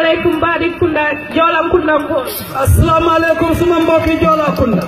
aleykum mbaɗi kunda jolam kundanko assalamu aleykum suma mbokki joola kunda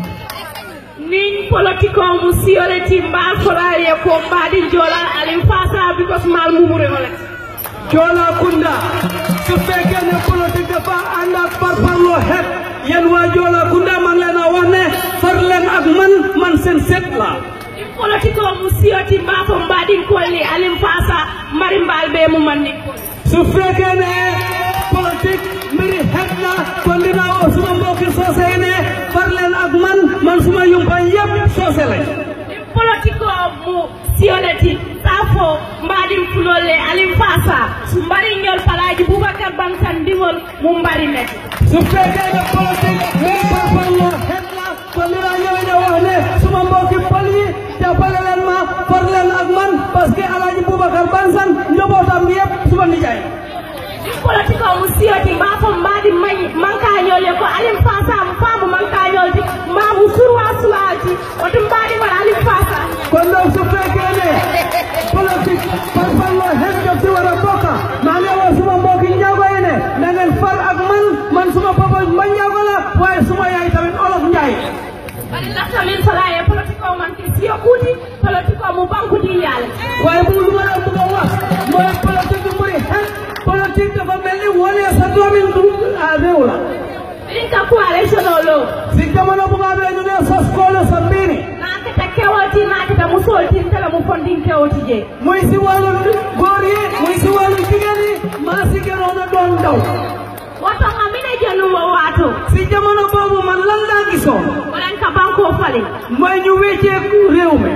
nin politique o mo siyoleti mbal folaye ko mbaɗi jolal alim fasa because mal mumure olet joola kunda su fekkee ne politique dafa ànd ak parparloo xeet yéen waa joola kunda man leen a wax ne far leen ak man man seen seet la nin politique o mo siyoti mbafo mbaɗin kolli alim fasa mari mbal ɓe mumanni kol su fekkee ne politique mbiri xeet la kon dinaa woo suma mbokki soose yi ne far leen ak man man suma yumpañ yëpp soose lañ nin politique o mo siyoleti safo mbaɗin fulolle alim fasa mbari ñol palaji boubacar bantan ndiŋol mum mbari net su fekkee ne politique mbiri parparloo xeet la kon dinaa ñëw ne wax ne suma mbokki pol yi jàppale leen ma far leen ak man parce que alaaji Boubacar Bansan njabootam bi yëpp suma nijaay nin politique o mo siyoti mbafo mbaɗi mayi mankañol e ko alim fasa mo faamu mankañolde mbamu surwa sulaji oto mbaɗigol alim fasa kon donc su fekkee ne politique par parloo xeet daf si war a bokk maa ngi wax suma mbokki njaago yi ne na ngeen far ak man man suma papa ma njaago la waaye suma yaay tamit olof njaay bari lafta min fala e politique o manke siyo kuuti politique o mo bankude yaale waaye bu lu ma la bëgg a wax mooy politique bu bëri xeet politique dafa mel ni wane sa doomi du ah réew la ɗin ka ko élection o lo si jamono bu nga amee ñu ne sos koole sa mbiini nakata kewolti nakata musoltin tala mo fondin kewoti je muy si wàllu góor yi muy si wàllu jigéen yi maa si gënoon a doon ndaw woto nga mine jenumo waato si jamono boobu man lan laa gisoon waɗan ka banko fali mooy ñu wecceeku réew mi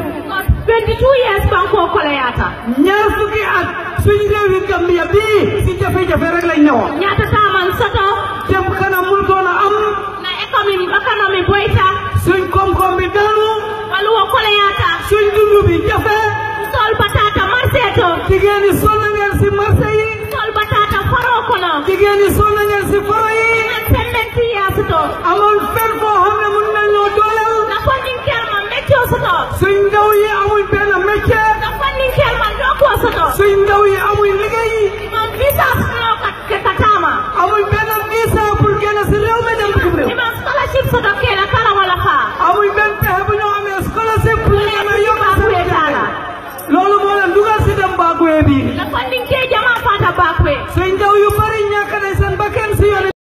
22 years banko koleyata ñaar fukki at suñ réewi Gambia bii si jafe-jafe rek lañ newoon ñatataman soto jëm kanam mul doon a am na économie économie boyta suñ koom-koom bi daanu waluwo koleyata suñ dund bi jafe sol batata marché to jigéen ñi sonn ngeen si marché yi sol batata faro kono jigéen ñi sonn ngeen si foro yi an sembenti yasu to amoon fenn foo